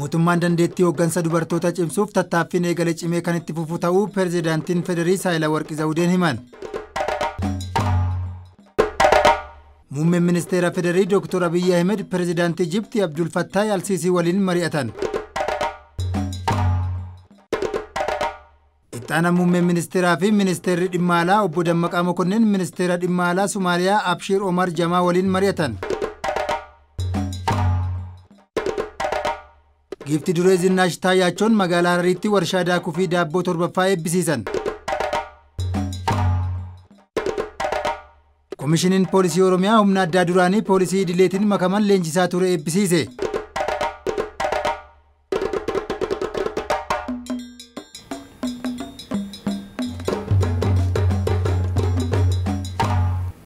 Mootummaan dandeettii hooggansa dubartoota cimsuuf tattaaffiin eegale cimee kan itti fufu ta'uu pireezidaantiin Federii Saayilawarqi Zawudeen himan. Muummeen ministeera Federii Dr. Abiyyi Ahmed pireezidaantii Ijiptii Abdul Fattah Alsiisii waliin mari'atan. Ittaana muummeen ministeeraa fi ministeerri dhimma alaa obbo Dammaqaa Mokonnin ministeera dhimma alaa Somaaliyaa Abshiir Omar Jamaa waliin mari'atan. Giifti duree Zinnaash Taayyaachoon magaalaa Harariitti warshaa daakuu fi daabboo torbaffaa eebbisiisan. Komishiniin Poolisii Oromiyaa humna addaa duraanii poolisii idileetiin makaman leenjisaa ture eebbisiise.